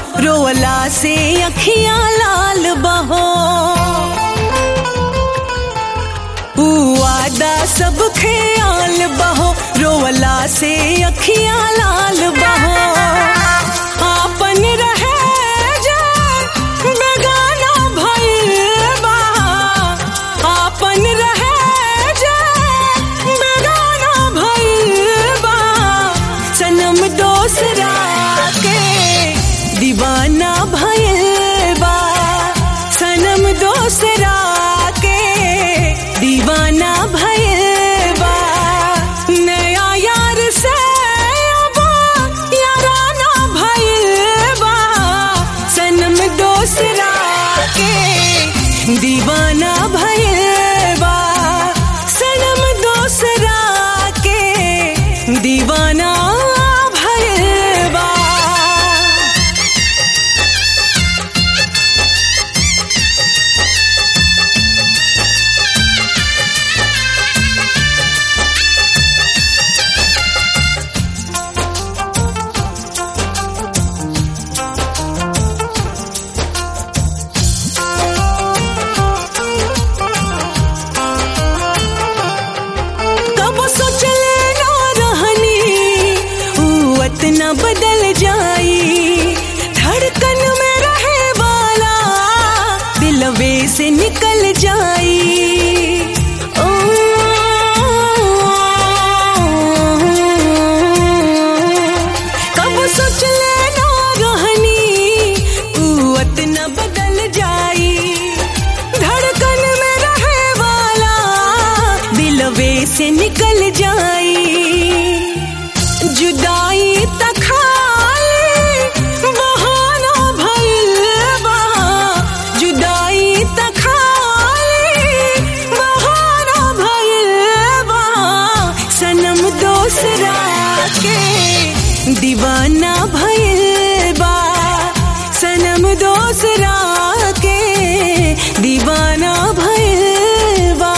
रोवला से अखियां लाल बहो वादा सब ख्याल बहो रोवला से अखियां लाल बहो आपन रहे जा बेगाना भइल बा आपन रहे जा बेगाना भइल बा सनम दोसरा के दीवाना भइल बा सनम दोसरा के दीवाना भइल बा नया यार से अब याराना भइल बा सनम दोसरा के दीवाना भइल बा सनम दोसरा के दीवाना भइल बा कब सोचले ना रहनी ऊ इतना बदल जाई धड़कन में रहे वाला दिलवे से निकल जाई ओ, कब सोचले ना रहनी ऊ इतना बदल जाई धड़कन में रहे वाला दिलवे से निकल जाई जुदाई तखाई बहाना भइल बा जुदाई तखाई बहाना भइल बा सनम दोसरा के दीवाना भइल बा सनम दोसरा के दीवाना भइल बा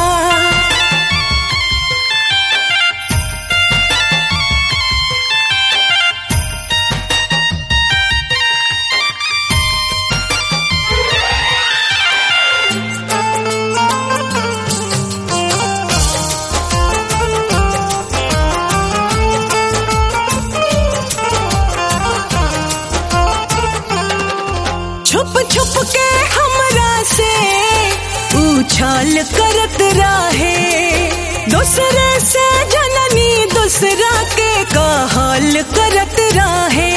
छुप छुप के हमरा से उछाल करत रहे दूसरे से जननी दूसरा के कहल करत रहे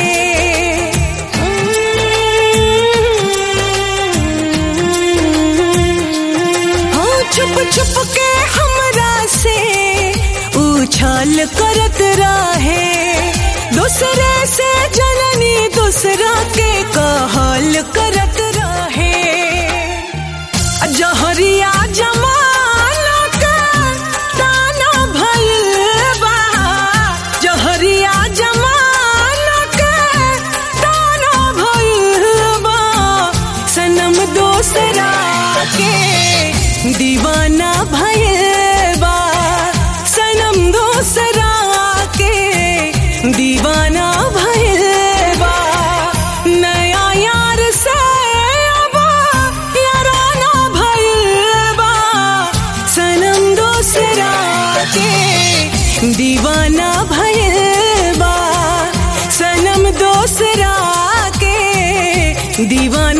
हाँ छुप छुप के हमरा से उछाल करत रहे दूसरे से जननी दूसरा के कहल करत रहे जहरिया जमाना का ताना भइल बा जहरिया जमाना का ताना भइल बा सनम दोसरा के दीवाना भइल बा सनम दोसरा के दीवाना भइल बा नया यार से अब याराना भइल बा सनम दोसरा के दीवाना भइल बा सनम दोसरा के दीवाना